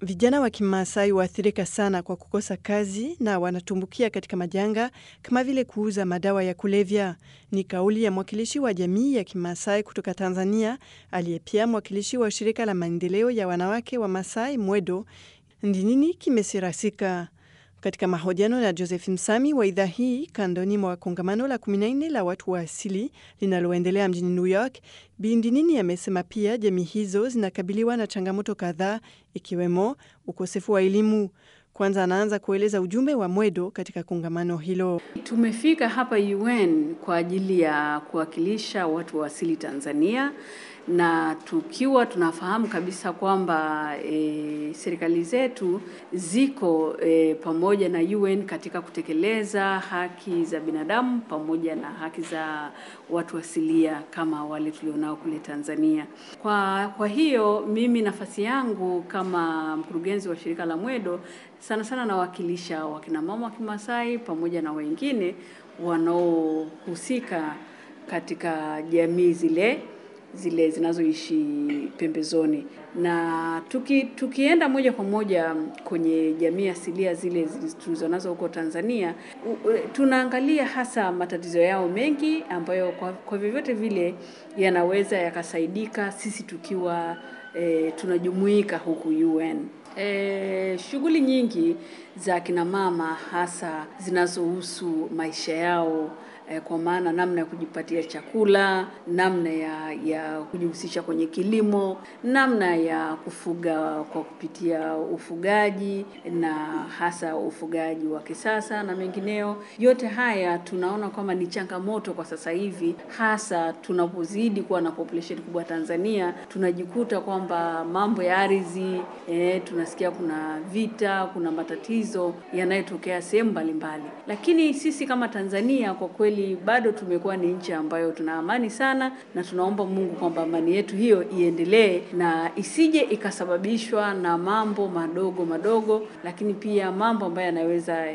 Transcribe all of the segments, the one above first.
Vijana wa Kimaasai waathirika sana kwa kukosa kazi na wanatumbukia katika majanga kama vile kuuza madawa ya kulevya. Ni kauli ya mwakilishi wa jamii ya Kimaasai kutoka Tanzania, aliye pia mwakilishi wa shirika la maendeleo ya wanawake wa Masai Mwedo. Ndi nini kimesirasika? Katika mahojiano na Joseph Msami wa idhaa hii kandoni mwa kongamano la 14 la watu wa asili linaloendelea mjini New York, Bi Ndinini amesema pia jamii hizo zinakabiliwa na changamoto kadhaa ikiwemo ukosefu wa elimu. Kwanza anaanza kueleza ujumbe wa Mwedo katika kongamano hilo. Tumefika hapa UN kwa ajili ya kuwakilisha watu wa asili Tanzania na tukiwa tunafahamu kabisa kwamba e, serikali zetu ziko e, pamoja na UN katika kutekeleza haki za binadamu pamoja na haki za watu asilia kama wale tulionao kule Tanzania. Kwa, kwa hiyo mimi nafasi yangu kama mkurugenzi wa shirika la Mwedo sana sana nawakilisha wakina mama wa Kimasai pamoja na wengine wanaohusika katika jamii zile zile zinazoishi pembezoni na tuki, tukienda moja kwa moja kwenye jamii asilia zile tulizonazo huko Tanzania u, u, tunaangalia hasa matatizo yao mengi ambayo kwa, kwa vyovyote vile yanaweza yakasaidika sisi tukiwa e, tunajumuika huku UN. E, shughuli nyingi za kina mama hasa zinazohusu maisha yao e, kwa maana namna ya kujipatia chakula, namna ya, ya kujihusisha kwenye kilimo, namna ya kufuga kwa kupitia ufugaji na hasa ufugaji wa kisasa na mengineo. Yote haya tunaona kwamba ni changamoto kwa sasa hivi, hasa tunapozidi kuwa na population kubwa Tanzania, tunajikuta kwamba mambo ya ardhi e, tunasikia kuna vita, kuna matatizo yanayotokea sehemu mbalimbali, lakini sisi kama Tanzania kwa kweli bado tumekuwa ni nchi ambayo tuna amani sana, na tunaomba Mungu kwamba amani yetu hiyo iendelee na isije ikasababishwa na mambo madogo madogo, lakini pia mambo ambayo yanaweza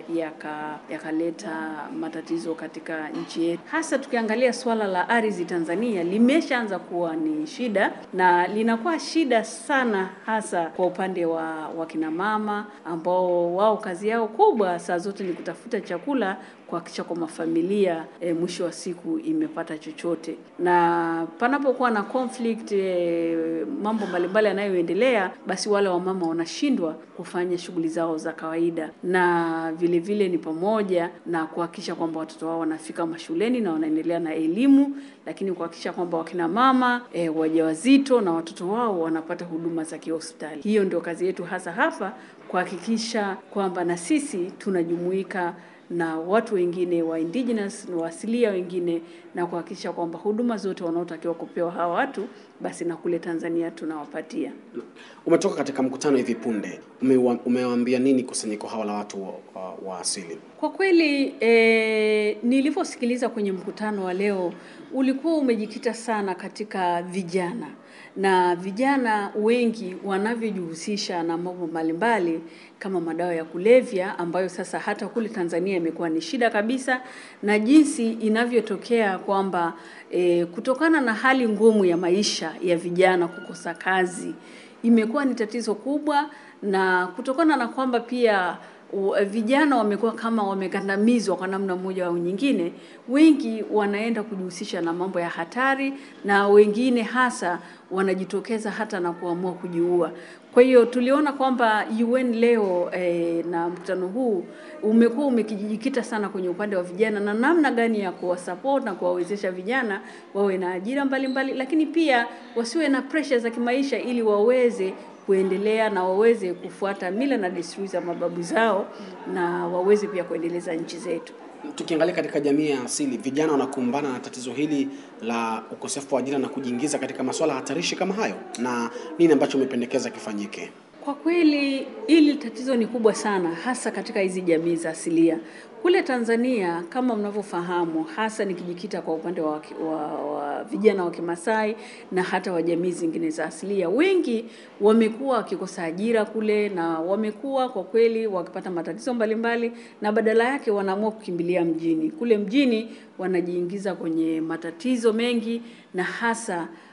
yakaleta yaka matatizo katika nchi yetu, hasa tukiangalia swala la ardhi. Tanzania limeshaanza kuwa ni shida na linakuwa shida sana, hasa kwa upande wa wakina mama ambao wao kazi yao kubwa saa zote ni kutafuta chakula kuhakikisha kwamba familia e, mwisho wa siku imepata chochote. Na panapokuwa na conflict e, mambo mbalimbali yanayoendelea, basi wale wamama wanashindwa kufanya shughuli zao za kawaida, na vile vile ni pamoja na kuhakikisha kwamba watoto wao wanafika mashuleni na wanaendelea na elimu, lakini kuhakikisha kwamba wakina mama e, wajawazito na watoto wao wanapata huduma za kihospitali. Hiyo ndio kazi yetu hasa hapa, kuhakikisha kwamba na sisi tunajumuika na watu wengine wa indigenous wa asilia wengine na kuhakikisha kwamba huduma zote wanaotakiwa kupewa hawa watu basi na kule Tanzania tunawapatia. Umetoka katika mkutano hivi punde, umewaambia nini kusanyiko hawa la watu wa, wa, wa asili? Kwa kweli e, nilivyosikiliza kwenye mkutano wa leo ulikuwa umejikita sana katika vijana na vijana wengi wanavyojihusisha na mambo mbalimbali kama madawa ya kulevya ambayo sasa hata kule Tanzania imekuwa ni shida kabisa, na jinsi inavyotokea kwamba e, kutokana na hali ngumu ya maisha ya vijana kukosa kazi imekuwa ni tatizo kubwa, na kutokana na kwamba pia U, vijana wamekuwa kama wamekandamizwa kwa namna moja au nyingine. Wengi wanaenda kujihusisha na mambo ya hatari, na wengine hasa wanajitokeza hata na kuamua kujiua. Kwa hiyo tuliona kwamba UN leo eh, na mkutano huu umekuwa umekijikita sana kwenye upande wa vijana na namna gani ya kuwasupport na kuwawezesha vijana wawe na ajira mbalimbali mbali, lakini pia wasiwe na pressure za kimaisha ili waweze kuendelea na waweze kufuata mila na desturi za mababu zao na waweze pia kuendeleza nchi zetu. Tukiangalia katika jamii ya asili, vijana wanakumbana na tatizo hili la ukosefu wa ajira na kujiingiza katika masuala hatarishi kama hayo, na nini ambacho umependekeza kifanyike? Kwa kweli hili tatizo ni kubwa sana, hasa katika hizi jamii za asilia. Kule Tanzania kama mnavyofahamu, hasa nikijikita kwa upande wa, wa, wa vijana wa Kimasai na hata wa jamii zingine za asilia, wengi wamekuwa wakikosa ajira kule na wamekuwa kwa kweli wakipata matatizo mbalimbali, na badala yake wanaamua kukimbilia mjini. Kule mjini wanajiingiza kwenye matatizo mengi na hasa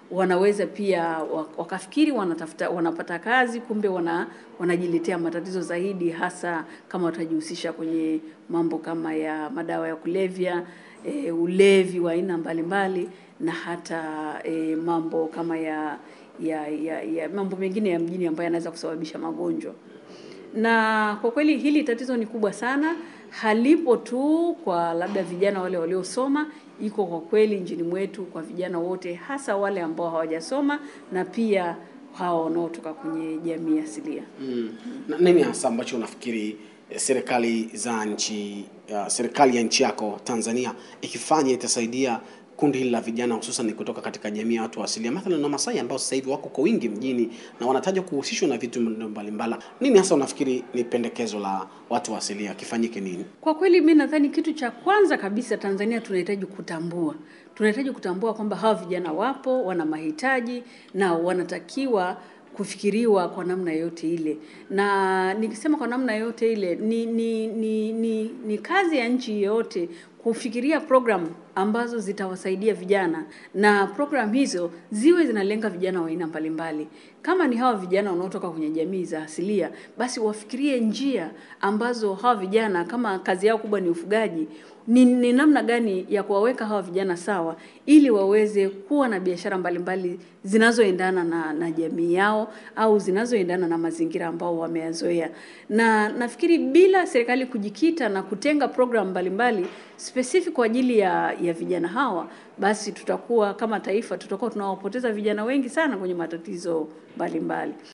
wanaweza pia wa- wakafikiri wanatafuta wanapata kazi, kumbe wana wanajiletea matatizo zaidi, hasa kama watajihusisha kwenye mambo kama ya madawa ya kulevya, e, ulevi wa aina mbalimbali na hata e, mambo kama ya ya, ya, ya mambo mengine ya mjini ambayo yanaweza kusababisha magonjwa na kwa kweli hili tatizo ni kubwa sana, halipo tu kwa labda vijana wale waliosoma, iko kwa kweli nchini mwetu kwa vijana wote, hasa wale ambao hawajasoma na pia hawa wanaotoka kwenye jamii asilia. Mm. Na nini hasa ambacho unafikiri eh, serikali za nchi uh, serikali ya nchi yako Tanzania ikifanya itasaidia kundi hili la vijana hususan kutoka katika jamii ya watu wa asilia, mathalan na Masai ambao sasa hivi wako kwa wingi mjini na wanatajwa kuhusishwa na vitu mbalimbali. Nini hasa unafikiri ni pendekezo la watu wa asilia kifanyike nini? Kwa kweli mi nadhani kitu cha kwanza kabisa Tanzania tunahitaji kutambua, tunahitaji kutambua kwamba hawa vijana wapo, wana mahitaji na wanatakiwa kufikiriwa kwa namna yote ile, na nikisema kwa namna yote ile ni, ni, ni, ni, ni kazi ya nchi yoyote kufikiria program ambazo zitawasaidia vijana na program hizo ziwe zinalenga vijana wa aina mbalimbali. Kama ni hawa vijana wanaotoka kwenye jamii za asilia, basi wafikirie njia ambazo hawa vijana kama kazi yao kubwa ni ufugaji, ni, ni namna gani ya kuwaweka hawa vijana sawa ili waweze kuwa na biashara mbalimbali zinazoendana na, na jamii yao au zinazoendana na mazingira ambao wameyazoea. Na nafikiri bila serikali kujikita na kutenga program mbalimbali specific kwa ajili ya, ya vijana hawa, basi tutakuwa kama taifa tutakuwa tunawapoteza vijana wengi sana kwenye matatizo mbalimbali.